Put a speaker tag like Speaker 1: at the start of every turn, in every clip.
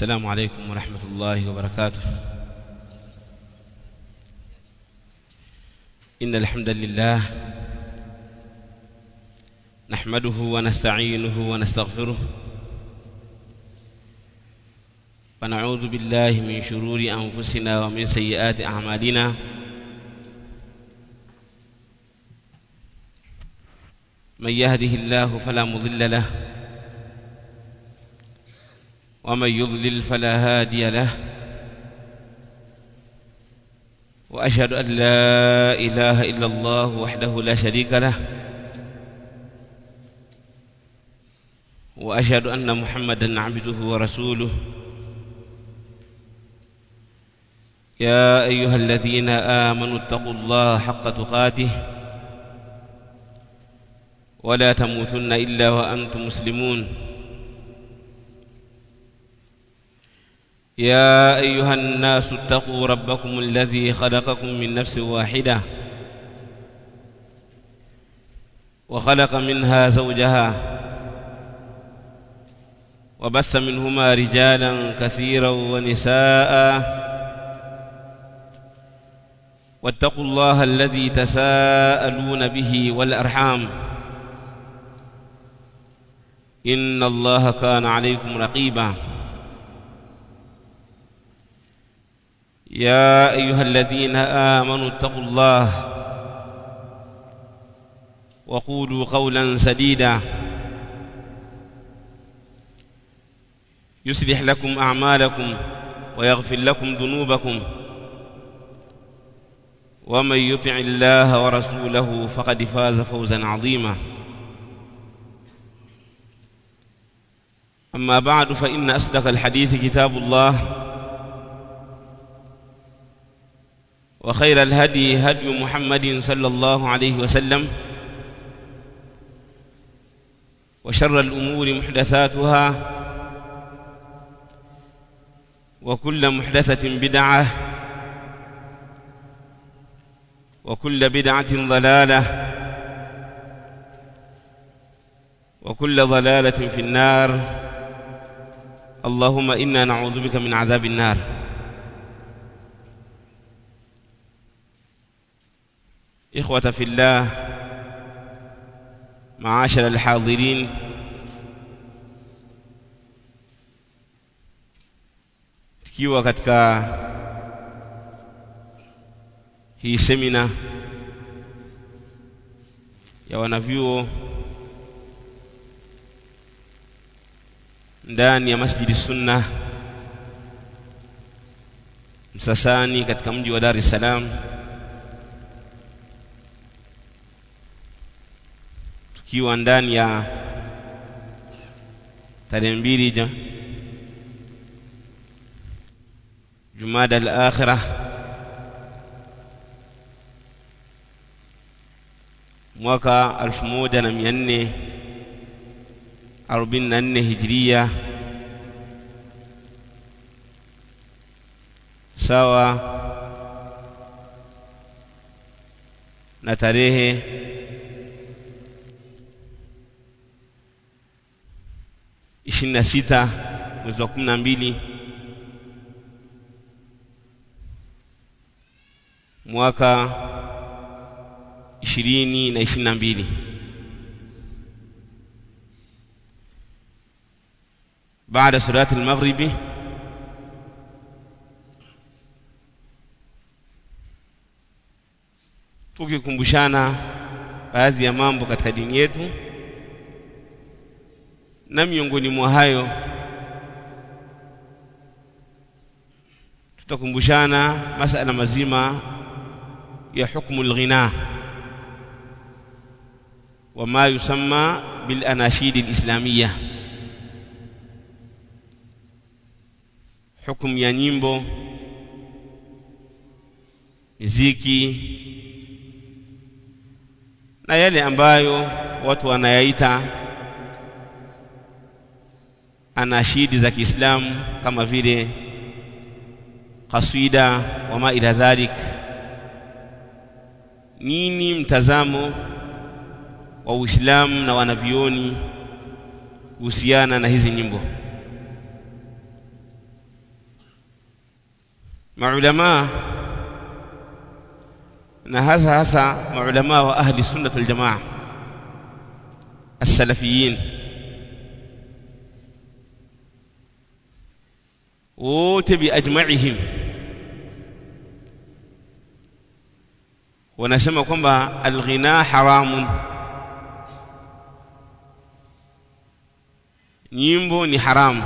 Speaker 1: السلام عليكم ورحمة الله وبركاته إن الحمد لله نحمده ونستعينه ونستغفره ونعوذ بالله من شرور أنفسنا ومن سيئات أعمالنا من يهده الله فلا مضل له ومن يضلل فلا هادي له واشهد ان لا اله الا الله وحده لا شريك له واشهد ان محمدا عبده ورسوله يا ايها الذين امنوا اتقوا الله حق تقاته ولا تموتن الا وانتم مسلمون يا ايها الناس اتقوا ربكم الذي خلقكم من نفس واحده وخلق منها زوجها وبث منهما رجالا كثيرا ونساء واتقوا الله الذي تساءلون به والارحام ان الله كان عليكم رقيبا يا ايها الذين امنوا اتقوا الله وقولوا قولا سديدا يصلح لكم اعمالكم ويغفر لكم ذنوبكم ومن يطع الله ورسوله فقد فاز فوزا عظيما اما بعد فان اصدق الحديث كتاب الله وخير الهدي هدي محمد صلى الله عليه وسلم وشر الأمور محدثاتها وكل محدثة بدعة وكل بدعة ضلالة وكل ضلالة في النار اللهم إنا نعوذ بك من عذاب النار إخوة في الله معاشر الحاضرين tukiwa katika hii semina ya wanavyuo ndani ya Masjidi Sunna Msasani katika mji wa Dar es Salaam tukiwa ndani ya tarehe mbili Jumada al-Akhirah mwaka 1444 Hijria sawa na tarehe ishirini na sita mwezi wa kumi na mbili mwaka ishirini na ishirini na mbili baada salati al-maghribi tukikumbushana baadhi ya mambo katika dini yetu na miongoni mwa hayo tutakumbushana masala mazima ya hukmu alghina wama yusamma bil anashid alislamiyya hukumu ya nyimbo miziki na yale ambayo watu wanayaita anashidi za Kiislamu kama vile kaswida wama ila dhalik nini mtazamo wa Uislamu na wanavioni kuhusiana na hizi nyimbo maulama na hasa hasa maulama wa ahli sunnah wal jamaa as-salafiyin wote biajma'ihim wanasema kwamba alghina haramun nyimbo ni haramu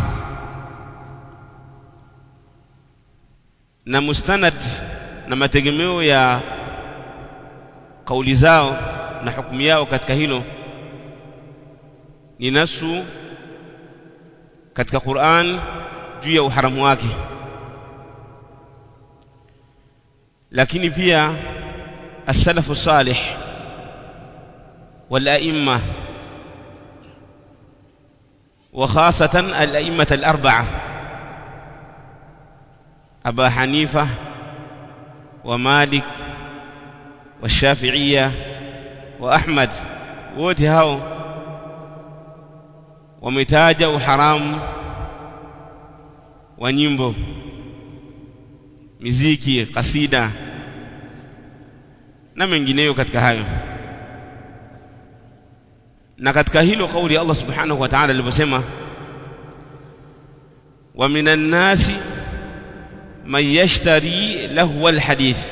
Speaker 1: na mustanad na mategemeo ya kauli zao na hukumu yao katika hilo ni nasu katika Qur'an juu ya uharamu wake lakini pia as-salafu salih wal a'imma wa khasatan al-a'imma al-arba'a Aba Hanifa wa Malik wa Shafi'iyya wa Ahmad wote hao wametaja uharamu wa nyimbo miziki kasida na mengineyo katika hayo na katika hilo kauli ya Allah subhanahu wa ta'ala aliposema wa minan nasi man yashtari lahwa alhadith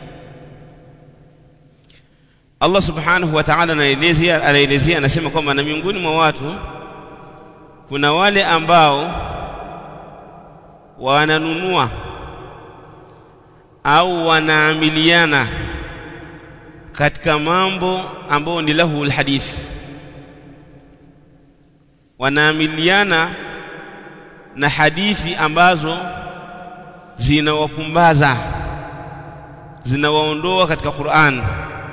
Speaker 1: Allah subhanahu wa ta'ala anaelezea anaelezea anasema kwamba na miongoni mwa watu kuna wale ambao wananunua au wanaamiliana katika mambo ambayo ni lahu alhadith wanaamiliana na hadithi ambazo zinawapumbaza zinawaondoa katika Qur'an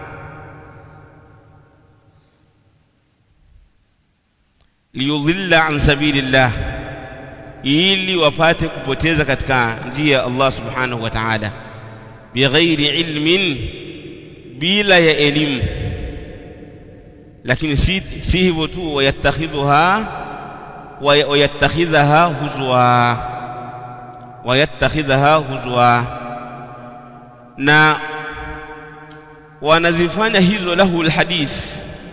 Speaker 1: liyudhilla an sabilillah ili wapate kupoteza katika njia ya Allah subhanahu wa ta'ala bighairi ilmin bila ya elimu lakini si, si hivyo tu wayattakhidhuha wayattakhidhaha huzwa wayattakhidhaha huzwa na wanazifanya hizo lahu alhadith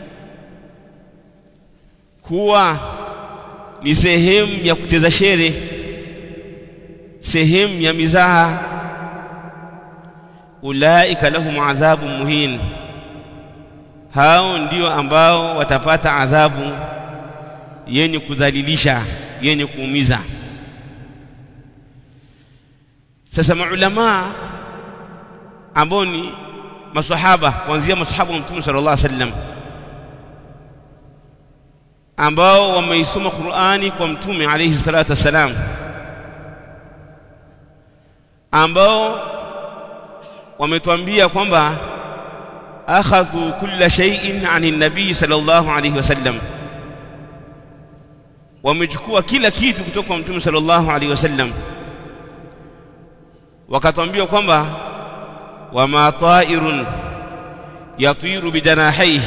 Speaker 1: kuwa ni sehemu ya kucheza shere sehemu ya mizaha ulaika lahum adhabu muhin hao ndio ambao watapata adhabu yenye kudhalilisha yenye kuumiza sasa maulama ambao ni maswahaba kuanzia maswahaba wa mtume sallallahu alaihi wasallam ambao wameisoma Qur'ani kwa mtume alayhi salatu wasalam ambao wametuambia kwamba akhadhu kulla shay'in 'ani nabii sallallahu alayhi wasallam wamechukua kila kitu kutoka kwa mtume sallallahu alayhi wasallam wakatuambia kwamba wama ta'irun yatiru bijanahihi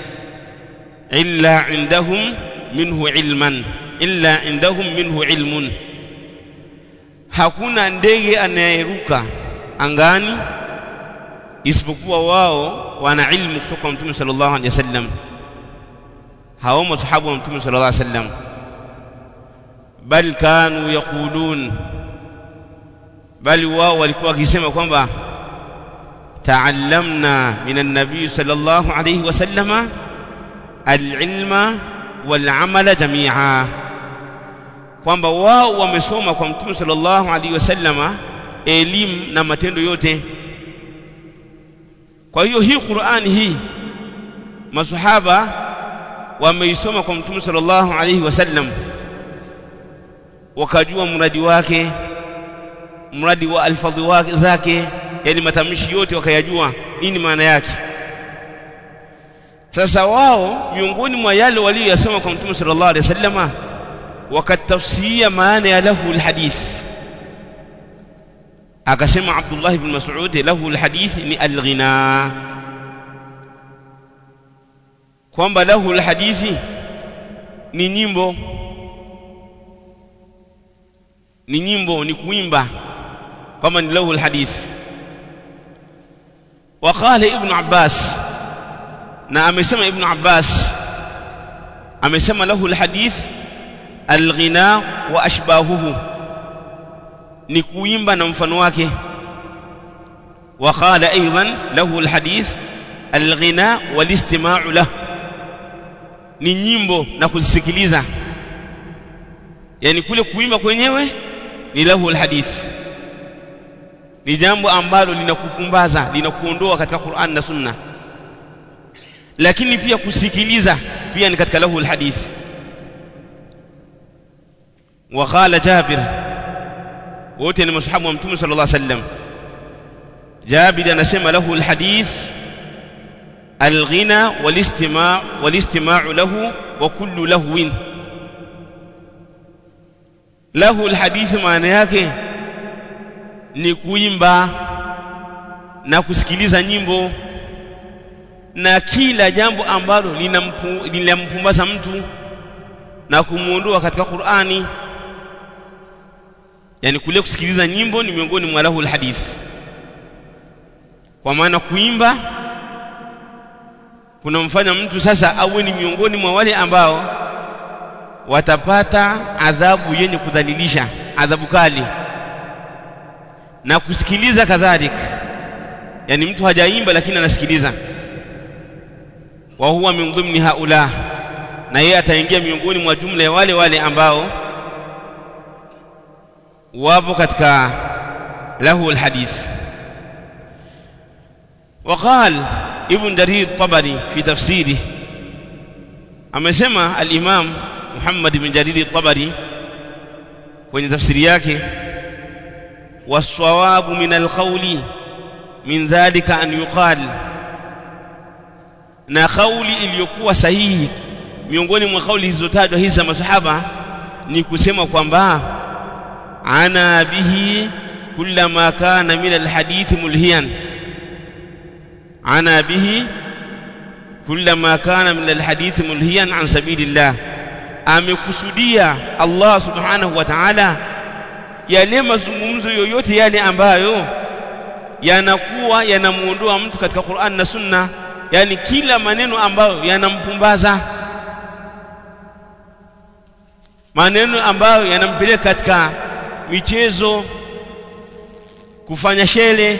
Speaker 1: illa indahum minhu ilman illa indahum minhu ilmun hakuna ndege anayeruka angani isipokuwa wao wana ilmu kutoka kwa mtume sallallahu alaihi wasallam hao masahaba wa mtume sallallahu alaihi wasallam bal kanu yaqulun bali wao walikuwa wakisema kwamba ta'allamna minan nabiy sallallahu alaihi wasallama alilma walamala jamia kwamba wao wamesoma kwa mtume sallallahu alaihi wasallama elimu na matendo yote kwa hiyo hii Qur'ani hii masahaba wameisoma kwa mtume sallallahu alaihi wasallam wakajua mradi wake mradi wa alfadhi wake zake yani matamshi yote wakayajua nini maana yake sasa wao miongoni mwa yale waliyosema kwa mtume sallallahu alaihi wasallama wakatafsiria maana ya lahu alhadith akasema Abdullah ibn Mas'ud lahu alhadith ni alghina kwamba lahu alhadithi ni nyimbo ni nyimbo ni kuimba kwamba ni lahu alhadith وقال ابن عباس na amesema ibn Abbas amesema lahu alhadith alghina wa ashbahuhu ni kuimba na mfano wake وقال ايضا له الحديث الغناء والاستماع له ni nyimbo na kuzisikiliza yani kule kuimba kwenyewe ni lahu alhadith ni jambo ambalo linakupumbaza linakuondoa katika Qur'an na Sunna lakini pia kusikiliza pia ni katika lahu alhadith wa qala Jabir wote ni mashahabu wa Mtume sallallahu alaihi wasallam Jabir anasema lahu alhadith الغنى والاستماع والاستماع له وكل لهو له الحديث maana yake ni kuimba na kusikiliza nyimbo na kila jambo ambalo linampumbaza mtu na kumuondoa katika Qur'ani yani kule kusikiliza nyimbo ni miongoni mwa lahu alhadith kwa maana kuimba kunamfanya mtu sasa awe ni miongoni mwa wale ambao watapata adhabu yenye kudhalilisha adhabu kali na kusikiliza kadhalika yani mtu hajaimba lakini anasikiliza wa huwa min dhimni haula na yeye ataingia miongoni mwa jumla ya wale wale ambao wapo katika lahu alhadith وقال ابن جرير الطبري في تفسيره amesema al-Imam Muhammad bin Jarir al-Tabari kwenye tafsiri yake was-sawabu min al-qawli min dhalika an yuqal na kauli iliyokuwa sahihi miongoni mwa kauli zilizotajwa hizi za masahaba ni kusema kwamba ana bihi kullama kana min al-hadith mulhiyan ana bihi kullama kana min alhadith mulhiyan an sabilillah amekusudia Allah subhanahu wa ta'ala yale mazungumzo yoyote yale ambayo yanakuwa yanamuondoa mtu katika Qur'an na Sunna yani kila maneno ambayo yanampumbaza maneno ambayo yanampeleka katika michezo kufanya shele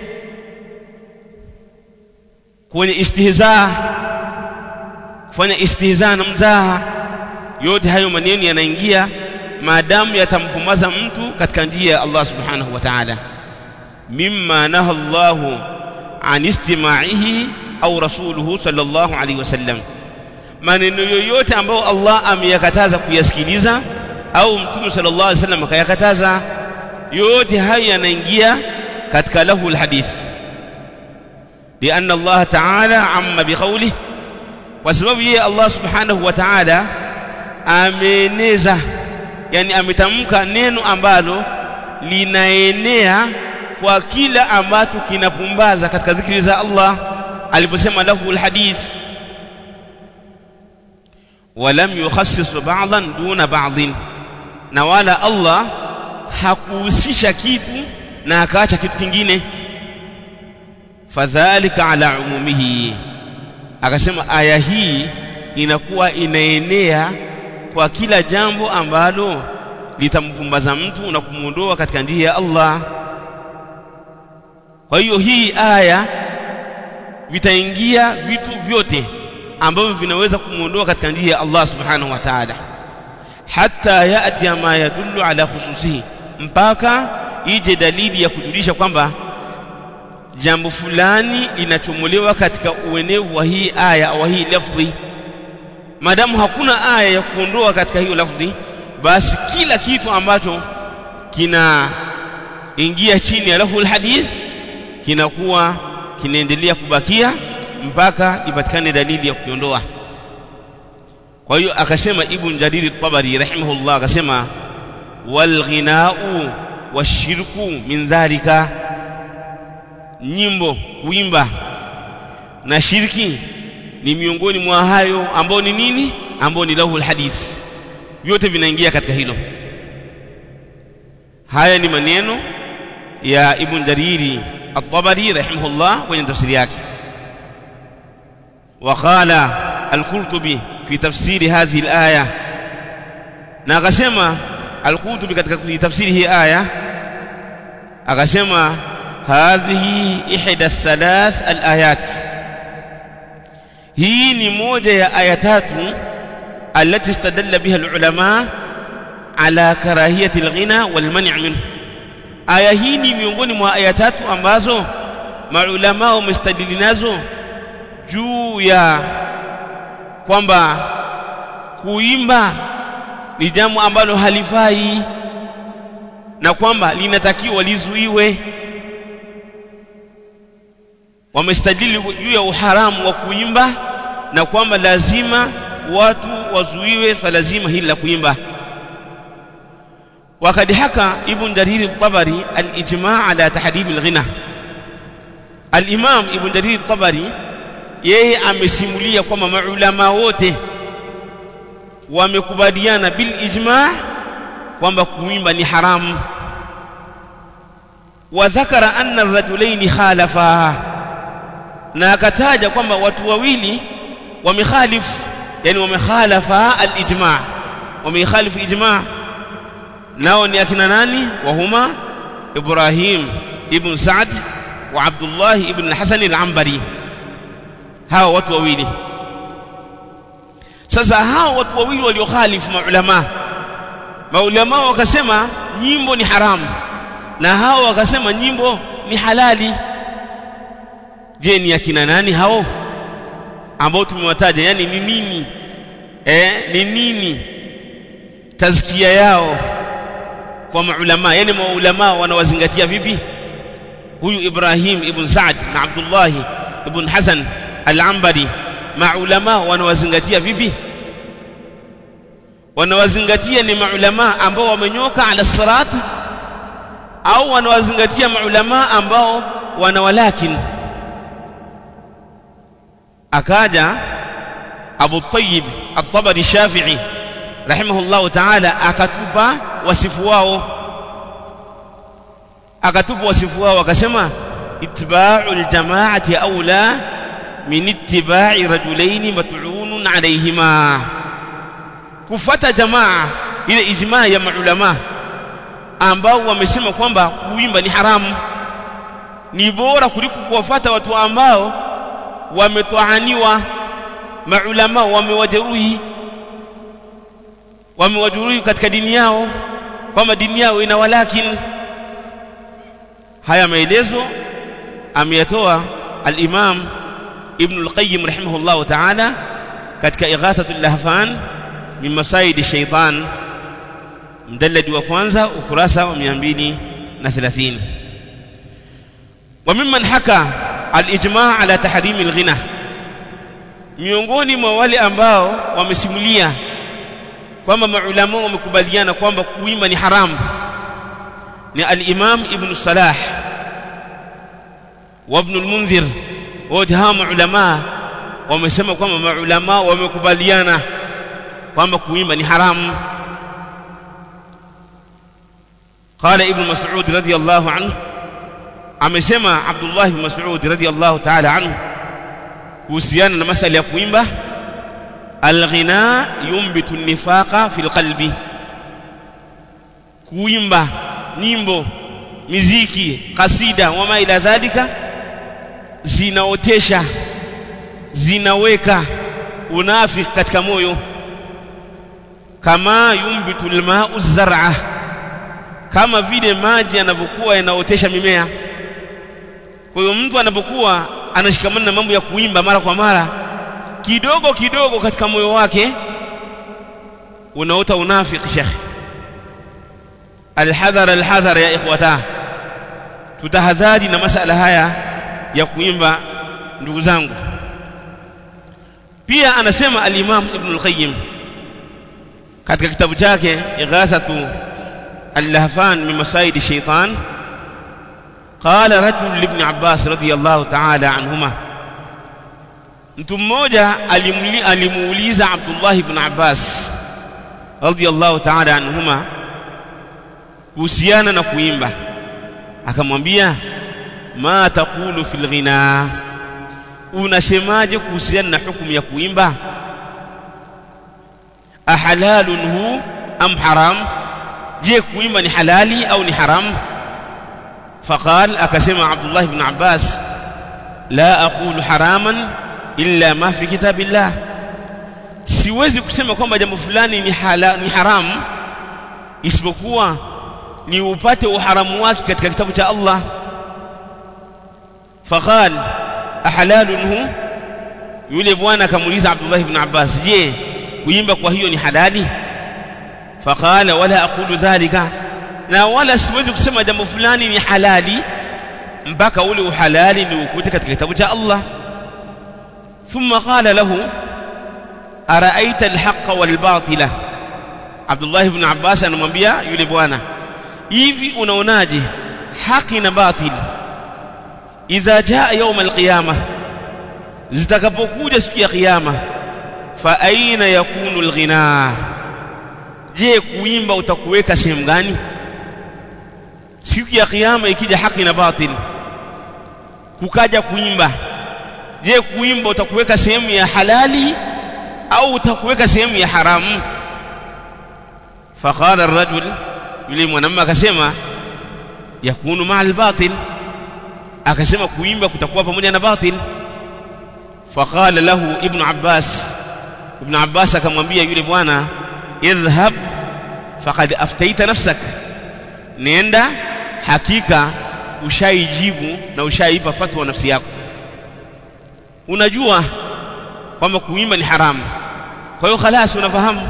Speaker 1: kwenye istihza kufanya istihza na mzaha yote hayo maneno yanaingia maadamu yatampumbaza mtu katika njia ya Allah subhanahu wa ta'ala mimma naha Allahu an istima'ihi au rasuluhu sallallahu alaihi wasallam maneno yoyote ambayo Allah ameyakataza kuyasikiliza au mtume sallallahu alaihi wasallam akayakataza yote hayo yanaingia katika lahu alhadith لأن الله تعالى عم بقوله وسبب يه الله سبحانه وتعالى ameneza yani ametamka neno ambalo linaenea kwa kila ambacho kinapumbaza katika dhikri za Allah aliposema lahu alhadith walam yukhassis ba'dhan duna ba'dhin na wala Allah hakuhusisha kitu na akaacha kitu kingine fadhalika ala umumihi akasema aya hii inakuwa inaenea kwa kila jambo ambalo litampumbaza mtu na kumuondoa katika njia ya Allah kwa hiyo hii aya vitaingia vitu vyote ambavyo vinaweza kumuondoa katika njia ya Allah subhanahu wa ta'ala hatta yati ma yadullu ala khususihi mpaka ije dalili ya kujulisha kwamba jambo fulani inachomolewa katika uenevu wa hii aya au hii lafdhi maadamu hakuna aya ya kuondoa katika hiyo lafdhi basi kila kitu ambacho kina ingia chini ya lahu alhadith kinakuwa kinaendelea kubakia mpaka ipatikane dalili ya kuiondoa kwa hiyo akasema ibn jarir at-tabari rahimahullah akasema wal ghina'u washirku min dhalika nyimbo kuimba na shirki ni miongoni mwa hayo ambao ni nini ambao ni lahu alhadith vyote vinaingia katika hilo haya ni maneno ya ibn jariri at-tabari rahimahullah kwenye tafsiri yake وقال القرطبي في تفسير هذه الآية na akasema al-Qurtubi katika tafsiri hii aya akasema hadhihi ihda thalath al-ayat hii ni moja ya aya tatu التي استدل بها العلماء على كراهية الغنى والمنع منه aya hii ni miongoni mwa aya tatu ambazo maulama wamestadili nazo juu ya kwamba kuimba ni jambo ambalo halifai na kwamba linatakiwa lizuiwe wamestadili juu ya uharamu wa kuimba na kwamba lazima watu wazuiwe swala zima hili la kuimba وقد حكى ابن جرير الطبري الإجماع على تحريم الغنى الإمام ابن جرير الطبري yeye amesimulia kwamba maulama wote wamekubaliana bil ijma' kwamba kuimba ni haramu wa dhakara anna ar-rajulaini khalafa na akataja kwamba watu wawili wamekhalifu yani wamekhalafa al-ijma' wamekhalifu ijma' nao ni akina nani wahuma Ibrahim ibn Sa'd wa Abdullah ibn al-Hasan al-Ambari hawa watu wawili sasa hawa watu wawili waliokhalifu maulama maulama wakasema nyimbo ni haramu na hawa wakasema nyimbo ni halali je ni akina nani hao ambao tumewataja yani ni nini eh ni nini tazkia yao kwa maulama yani maulama wanawazingatia vipi huyu Ibrahim ibn Sa'd na Abdullah ibn Hasan al-Ambari maulama wanawazingatia vipi wanawazingatia ni maulama ambao wamenyoka ala sirat au wanawazingatia maulama ambao wanawalakin akaja Abu Tayyib At-Tabari Shafi'i rahimahullahu ta'ala akatupa wasifu wao akatupa wasifu wao akasema ittiba'ul jama'ati aula min ittiba'i rajulaini mat'unun alayhima kufata jamaa ile ijmaa ya maulama ambao wamesema kwamba kuimba ni haramu ni bora kuliko kuwafuata watu ambao wametoaniwa maulama wamewajeruhi wamewajeruhi katika dini yao kwamba dini yao ina walakin haya maelezo ameyatoa al-Imam Ibn al-Qayyim rahimahullah ta'ala katika Ighathatul Lahfan min Masaid Shaytan mdalladi wa kwanza ukurasa wa 230 wa mimman haka al-ijma' ala tahrim al-ghina miongoni mwa wale ambao wamesimulia kwamba maulama wamekubaliana kwamba kuimba ni haramu ni al-Imam Ibn Salah wa Ibn al-Munzir wote hawa maulama wamesema kwamba maulama wamekubaliana kwamba kuimba ni haramu قال ابن مسعود رضي الله عنه amesema Abdullah ibn Mas'ud radiyallahu ta'ala anhu kuhusiana na masala ya kuimba alghina yumbitu nifaqa fil qalbi kuimba nyimbo miziki kasida wama ila dhalika zinaotesha zinaweka unafiki katika moyo kama yumbitu alma'u zar'a kama vile maji yanavyokuwa yanaotesha mimea kwa hiyo mtu anapokuwa anashikamana na mambo ya kuimba mara kwa mara kidogo kidogo katika moyo wake unaota unafiki shekhi alhadhar alhadhar ya ikhwata tutahadhari na masala haya ya kuimba ndugu zangu pia anasema al-Imam Ibn al-Qayyim katika kitabu chake Ighathatu al-Lahfan min Masaid shaytan قال رجل لابن عباس رضي الله تعالى عنهما mtu mmoja alimuuliza Abdullah ibn Abbas radiyallahu ta'ala anhuma kuhusiana na kuimba akamwambia ma taqulu fil ghina unasemaje kuhusiana na hukumu ya kuimba ahalalun hu am haram je kuimba ni halali au ni haram faqal akasema Abdullah ibn Abbas la aqulu haraman illa ma fi kitabillah siwezi kusema kwamba jambo fulani ni, hala, ni haramu isipokuwa ni upate uharamu wake katika kitabu cha Allah faqal ahalalun hu yule bwana akamuuliza Abdullah ibn Abbas je kuimba kwa hiyo ni halali faqala wala aqulu dhalika na wala siwezi kusema jambo fulani ni halali mpaka ule uhalali ni ukute katika kitabu cha Allah thumma qala lahu araaita alhaqa walbatila Abdullah ibn Abbas anamwambia yule bwana hivi unaonaje haki na batil idha jaa yawm alqiyama zitakapokuja siku ya kiyama fa aina yakunu alghina je kuimba utakuweka sehemu gani siku ya kiyama ikija haki na batil kukaja kuimba je kuimba utakuweka sehemu ya halali au utakuweka sehemu ya haramu faqala ar-rajul yule mwanamume akasema yakunu maa al-batil akasema kuimba kutakuwa pamoja na batil faqala lahu ibn abbas ibn abbas akamwambia yule bwana idhhab faqad aftaita nafsak nenda hakika ushaijibu na ushaipa fatwa nafsi yako unajua kwamba kuimba ni haramu kwa hiyo khalas unafahamu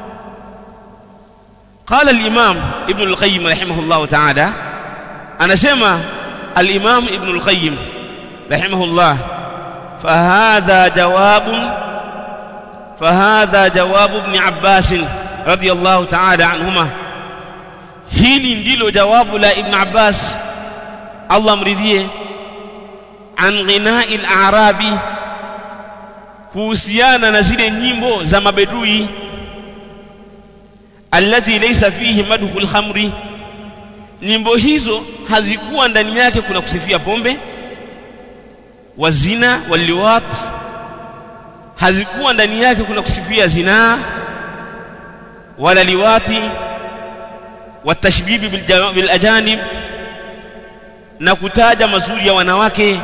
Speaker 1: قال الإمام ابن القيم رحمه الله تعالى أنا سمع الإمام ابن القيم رحمه الله فهذا جواب فهذا جواب ابن عباس رضي الله تعالى عنهما hili ndilo jawabu la ibn abbas allah mridhie an ghinai al-arabi kuhusiana na zile nyimbo za mabedui alladhi laysa fihi madhu al-khamri nyimbo hizo hazikuwa ndani yake kuna kusifia pombe wazina waliwat hazikuwa ndani yake kuna kusifia zinaa wala liwati watashbibi bil ajanib na kutaja mazuri ya wanawake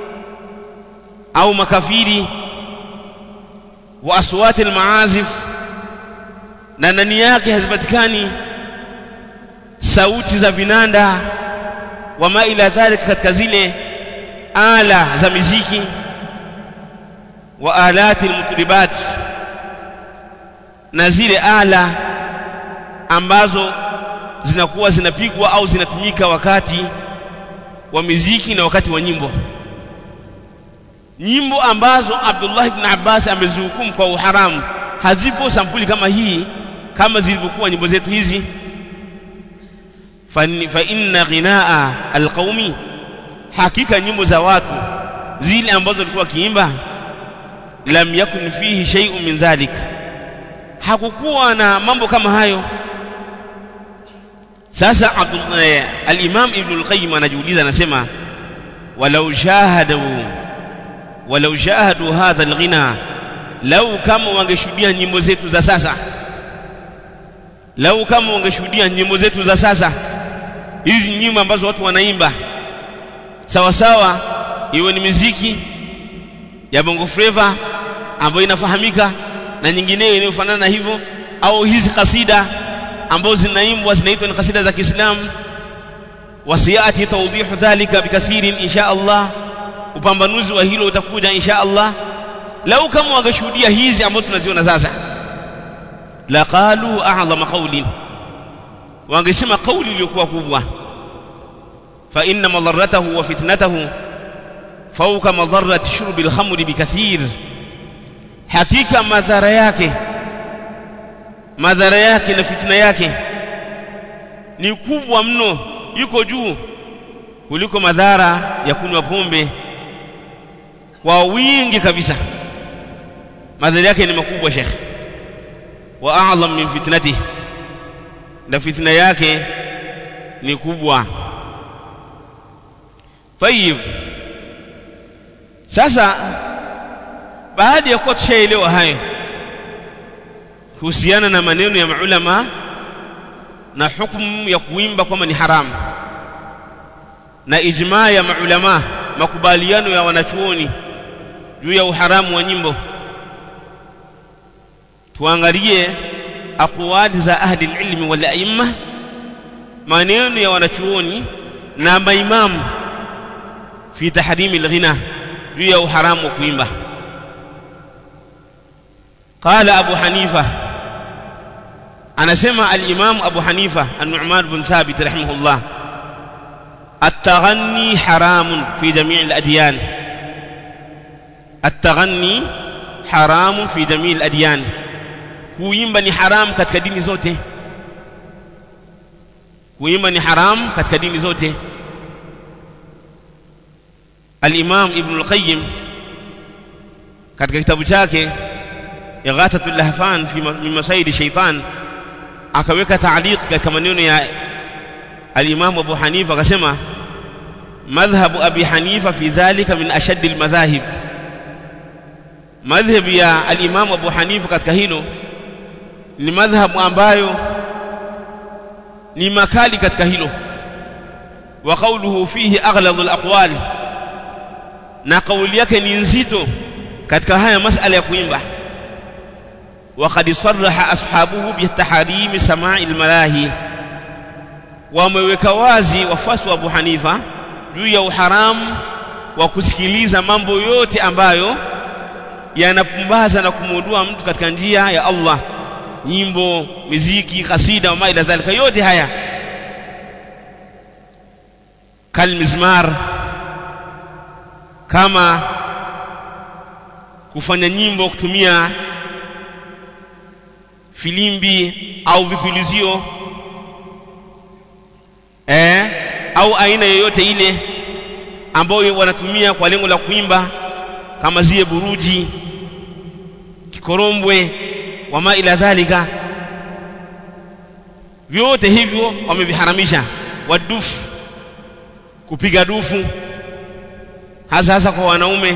Speaker 1: au makafiri wa aswati almaazif na ndani yake hazipatikani sauti za vinanda wa ma ila dhalika katika zile ala za miziki wa alati almutribat na zile ala ambazo zinakuwa zinapigwa au zinatumika wakati wa miziki na wakati wa nyimbo nyimbo ambazo Abdullah ibn Abbas amezihukumu kwa uharamu hazipo sampuli kama hii kama zilivyokuwa nyimbo zetu hizi fa inna ghinaa alqaumi hakika nyimbo za watu zile ambazo walikuwa kiimba lam yakun fihi shay'un min dhalik hakukuwa na mambo kama hayo sasa al-Imam Ibn al-Qayyim anajiuliza anasema walau shahadu walau shahadu hadha al-ghina lau kama wangeshuhudia nyimbo zetu za sasa lau kama wangeshuhudia nyimbo zetu za sasa hizi nyimbo ambazo watu wanaimba sawa sawa iwe ni miziki ya bongo flava ambayo inafahamika na nyingineyo inayofanana na hivyo au hizi kasida ambazo zinaimbwa zinaitwa ni kasida za Kiislamu wasiyati tawdihu dhalika bikathirin insha Allah upambanuzi wa hilo utakuja insha Allah lau kama wangeshuhudia hizi ambazo tunaziona sasa laqalu a'zama qawlin wangesema kauli iliyokuwa kubwa fa inna madarratahu wa fitnatahu fawqa madarrati shurbi al-khamri bikathir hakika madhara yake madhara yake na fitna yake ni kubwa mno yuko juu kuliko madhara ya kunywa pombe kwa wingi kabisa madhara yake ni makubwa shekhe wa a'zam min fitnatihi na fitna yake ni kubwa tayib sasa baada ya kuwa tushaelewa hayo kuhusiana na maneno ya maulama na hukumu ya kuimba kwamba ni haramu na ijmaa ya maulama makubaliano ya wanachuoni juu ya uharamu wa nyimbo tuangalie aqwali za ahli ilmi wal aimma maneno ya wanachuoni na maimamu fi tahrimi alghina juu ya uharamu wa kuimba qala abu hanifa anasema al-imam abu hanifa an-nu'man bin thabit rahimahullah التغني حرام في جميع الأديان التغني حرام في جميع الأديان kuimba ni haram katika dini zote kuimba ni haram katika dini zote al-Imam Ibn al-Qayyim katika kitabu chake Ighathatul Lahfan fi min masaidi shaytan akaweka ta'liq katika maneno ya al-Imam Abu Hanifa akasema madhhabu Abi Hanifa fi dhalika min ashaddi al-madhahib madhhab ya al-Imam Abu Hanifa katika hilo ni madhhabu ambayo ni makali katika hilo wa qawluhu fihi aghladu al-aqwal na kauli yake ni nzito katika haya masala ya kuimba وقد صرح أصحابه بتحريم سماع الملاهي wameweka wazi wafuasi wa Abu Hanifa juu ya uharamu wa kusikiliza mambo yote ambayo yanapumbaza na kumwondoa mtu katika njia ya Allah nyimbo miziki kasida wa ila dhalika yote haya kalmizmar kama kufanya nyimbo kutumia filimbi au vipulizio eh, au aina yoyote ile ambayo wanatumia kwa lengo la kuimba kama zile buruji kikorombwe wama ila dhalika vyote hivyo wameviharamisha wadufu kupiga dufu hasa hasa kwa wanaume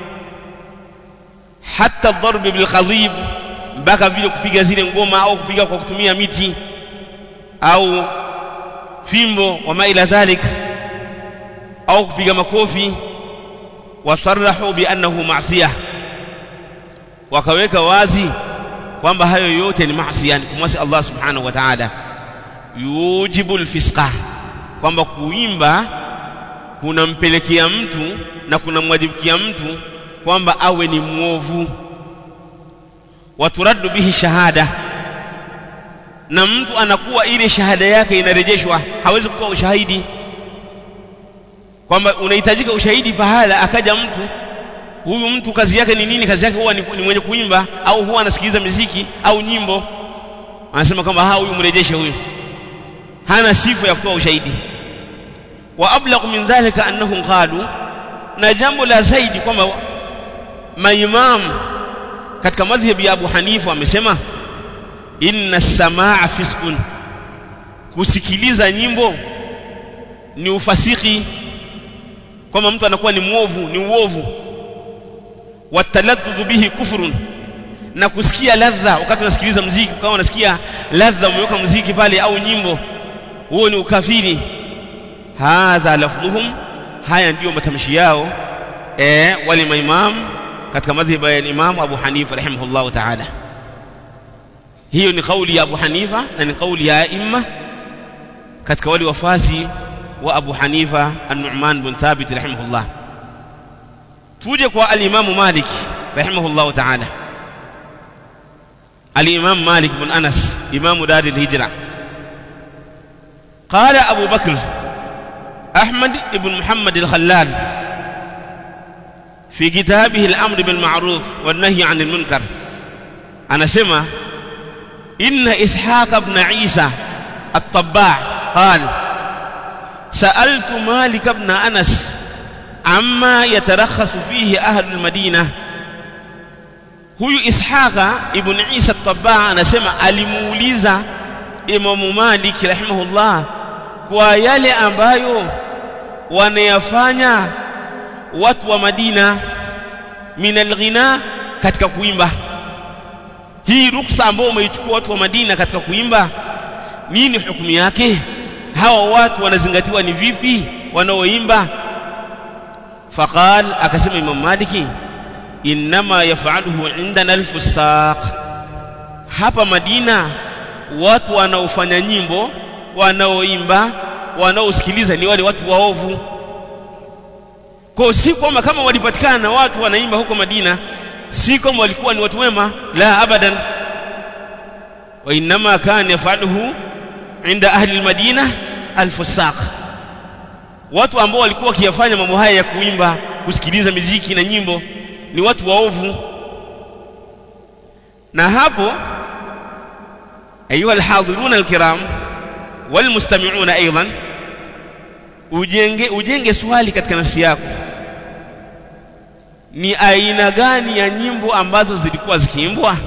Speaker 1: hata dharbi bil khadhib mpaka vile kupiga zile ngoma au kupiga kwa kutumia miti au fimbo wama ila dhalik au kupiga makofi wasarahu bi annahu ma'siyah wakaweka wazi kwamba hayo yote ni maasi yani kumwasi Allah subhanahu wa ta'ala yujibu alfisqa kwamba kuimba kunampelekea mtu na kunamwajibikia mtu kwamba awe ni mwovu waturaddu bihi shahada na mtu anakuwa ile shahada yake inarejeshwa hawezi kutoa ushahidi kwamba unahitajika ushahidi pahala akaja mtu huyu mtu kazi yake ni nini kazi yake huwa ni, ni mwenye kuimba au huwa anasikiliza miziki au nyimbo anasema kwamba ha huyu mrejeshe huyu hana sifa ya kutoa ushahidi wa ablaghu min dhalika annahum qalu na jambo la zaidi kwamba maimamu katika madhhabi ya Abu Hanifa wamesema inna samaa fiskun kusikiliza nyimbo ni ufasiki kwamba mtu anakuwa ni mwovu ni uovu wataladhdhu bihi kufrun na kusikia ladha wakati unasikiliza mziki kama unasikia ladha umeweka mziki pale au nyimbo huo ni ukafiri hadha lafdhuhum haya ndiyo matamshi yao eh wale maimamu katika madhhabu ya Imam Abu Hanifa rahimahullahu ta'ala hiyo ni kauli ya Abu Hanifa na ni kauli ya aima katika wale wafasi wa Abu Hanifa An-Nu'man bin Thabit rahimahullah tuje kwa al-Imam Malik rahimahullahu ta'ala al-Imam Malik bin Anas Imam Dar al-Hijra قال أبو بكر أحمد بن محمد الخلال في كتابه الأمر بالمعروف والنهي عن المنكر أنا سمع إن إسحاق بن عيسى الطباع قال سألت مالك بن أنس عما يترخص فيه أهل المدينة huyu ishaqa ibn isa tabaa anasema alimuuliza imamu malik rahimahullah kwa yale ambayo wanayafanya watu wa Madina min alghina katika kuimba hii ruksa ambayo umeichukua watu wa Madina katika kuimba nini hukumu yake hawa watu wanazingatiwa ni vipi wanaoimba faqal akasema Imam Maliki inma yaf'aluhu indana alfusaq hapa Madina watu wanaofanya nyimbo wanaoimba wanaosikiliza ni wale watu waovu kwa si kwamba kama walipatikana na watu wanaimba huko Madina si kwamba walikuwa ni watu wema la abadan wa inma kana yafaluhu inda ahli almadina alfusaq watu ambao walikuwa wakiyafanya mambo haya ya kuimba kusikiliza miziki na nyimbo ni watu waovu na hapo ayuha alhadhirun alkiram walmustami'una aidan ujenge ujenge swali katika nafsi yako ni aina gani ya nyimbo ambazo zilikuwa zikiimbwa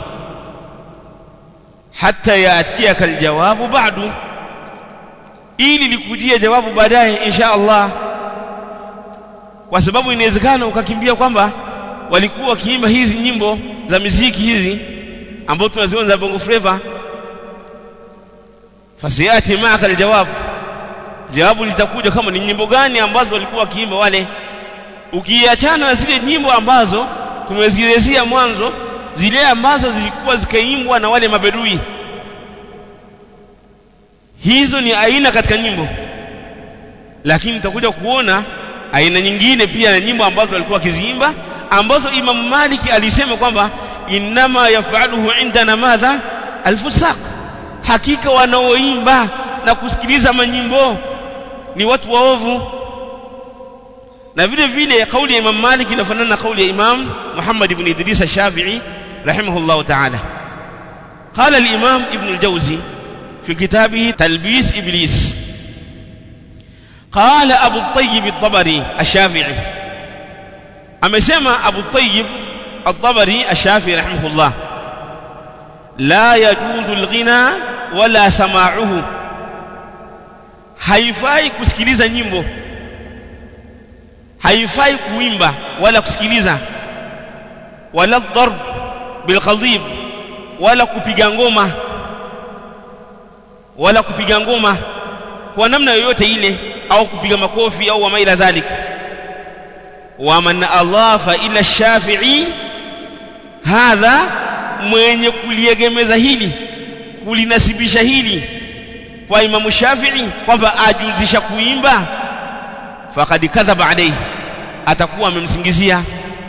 Speaker 1: hata yaatiaka aljawabu ba'du ili likujie jawabu baadaye insha Allah kwa sababu inawezekana ukakimbia kwamba walikuwa wakiimba hizi nyimbo za miziki hizi ambazo tunaziona za bongo flava fasiyati maaka aljawab jawabu litakuja kama ni nyimbo gani ambazo walikuwa wakiimba wale ukiachana na zile nyimbo ambazo tumezielezea mwanzo zile ambazo zilikuwa zikaimbwa na wale mabedui hizo ni aina katika nyimbo lakini utakuja kuona aina nyingine pia na nyimbo ambazo walikuwa wakiziimba ambazo Imam Malik alisema kwamba innama yafaluhu indana madha alfusaq hakika wanaoimba na kusikiliza manyimbo ni watu waovu na vile vile kauli ya Imam Malik inafanana na kauli ya Imam Muhammad ibn Idris al-Shafi'i rahimahullah ta'ala قال الإمام ابن الجوزي في كتابه تلبيس إبليس قال أبو الطيب الطبري الشافعي أما سمع أبو الطيب الطبري الشافعي رحمه الله لا يجوز الغنى ولا سماعه haifai kusikiliza nyimbo haifai kuimba wala kusikiliza wala darb bilqadhib wala kupiga ngoma wala kupiga ngoma kwa namna yoyote ile au kupiga makofi au wama ila dhalik wa man adhafa ila shafi'i hadha mwenye kuliegemeza hili kulinasibisha hili kwa Imam Shafi'i kwamba ajuzisha kuimba faqad kadhaba alayhi atakuwa amemsingizia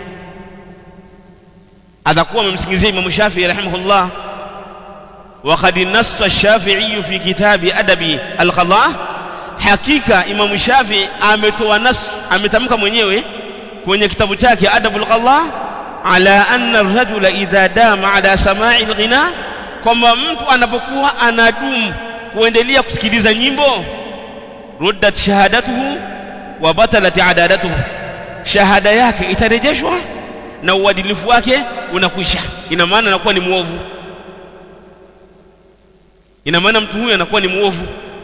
Speaker 1: atakuwa amemsingizia Imam Shafi'i rahimahullah وقد نص الشافعي في كتاب أدب القضاء حقيقة إمام الشافعي ametoa nas ametamka mwenyewe kwenye kitabu chake Adabul Qadha ala anna ar-rajula idha dama ala sama'i al-ghina kwamba mtu anapokuwa anadumu kuendelea kusikiliza nyimbo ruddat shahadatuhu wa batalat adadatuhu shahada yake itarejeshwa na uadilifu wake unakwisha ina maana anakuwa ni muovu ina maana mtu huyu anakuwa ni muovu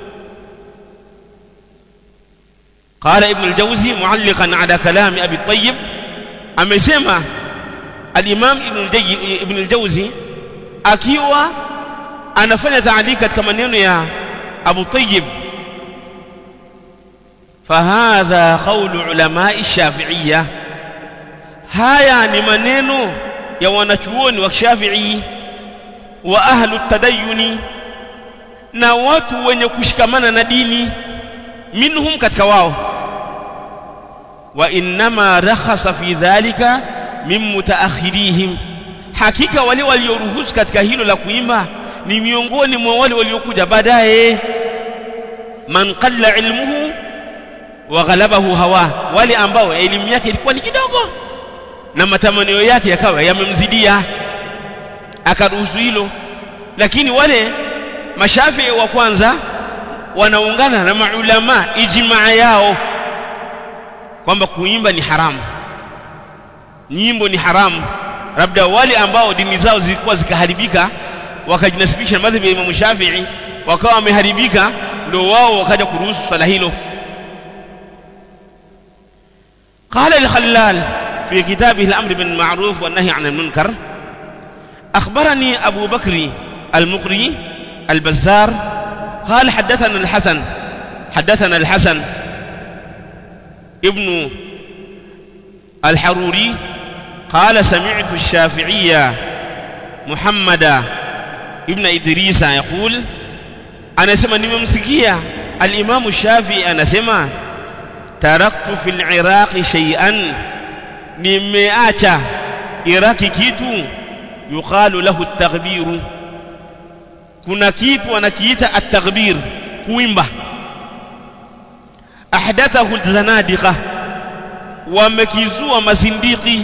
Speaker 1: قال ابن الجوزي معلقا على كلام ابي الطيب amesema al-Imam Ibn al-Jawzi akiwa anafanya taalika katika maneno ya Abu Tayyib fahadha qawlu ulama'i shafi'iyya haya ni maneno ya wanachuoni wa Shafi'i wa ahlu tadayyuni na watu wenye kushikamana na dini minhum katika wao wa innama rakhasa fi dhalika min mutaakhirihim hakika wale walioruhusu katika hilo la kuimba ni miongoni mwa wale waliokuja baadaye man qalla ilmuhu wa ghalabahu hawa wale ambao elimu yake ilikuwa ni kidogo na matamanio yake yakawa yamemzidia akaruhusu hilo lakini wale mashafii wa kwanza wanaungana na maulama ijmaa yao kwamba kuimba ni haramu nyimbo ni haramu labda wale ambao dini zao zilikuwa zikaharibika wakajinasibisha na madhhabi ya Imam Shafi'i wakawa wameharibika ndio wao wakaja kuruhusu swala hilo قال الخلال في كتابه الأمر بالمعروف والنهي عن المنكر أخبرني أبو بكر المقري البزار قال حدثنا الحسن حدثنا الحسن ابن الحروري قال سمعت الشافعية محمد ابن إدريس يقول أنا سمع نممسكية الإمام الشافعي أنا سمع تركت في العراق شيئا nimeacha iraki kitu yuqalu lahu at-taghbiru kuna kitu wanakiita at-taghbir kuimba ahdathahu al-zanadiqa wamekizua mazindiki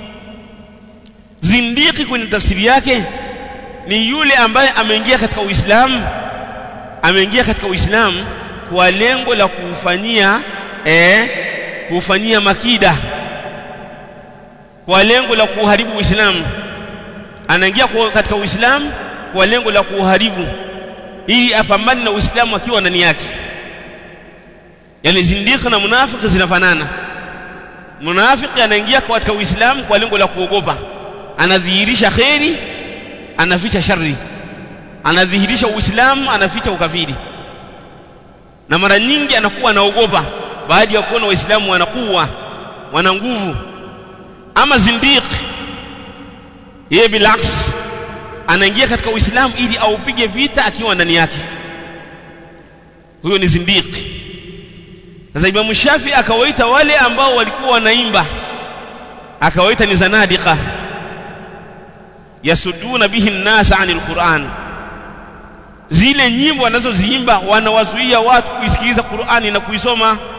Speaker 1: zindiki kwenye tafsiri yake ni yule ambaye ameingia katika Uislamu ameingia katika Uislamu kwa lengo la kufanyia eh kufanyia makida kwa lengo la kuharibu Uislamu anaingia katika Uislamu kwa lengo la kuharibu ili apambane na Uislamu akiwa ndani yake yani zindiki na munafiki zinafanana munafiki anaingia katika Uislamu kwa lengo la kuogopa anadhihirisha kheri anaficha shari anadhihirisha Uislamu anaficha ukafiri na mara nyingi anakuwa anaogopa baada ya kuona waislamu wanakuwa wana nguvu ama zindiq yeye bilaks anaingia katika uislamu ili aupige vita akiwa ndani yake huyo ni zindiq sasa imamu shafi akawaita wale ambao walikuwa wanaimba akawaita ni zanadiqa yasuduna bihi nnasa anil quran zile nyimbo wanazoziimba wanawazuia watu kuisikiliza qurani na kuisoma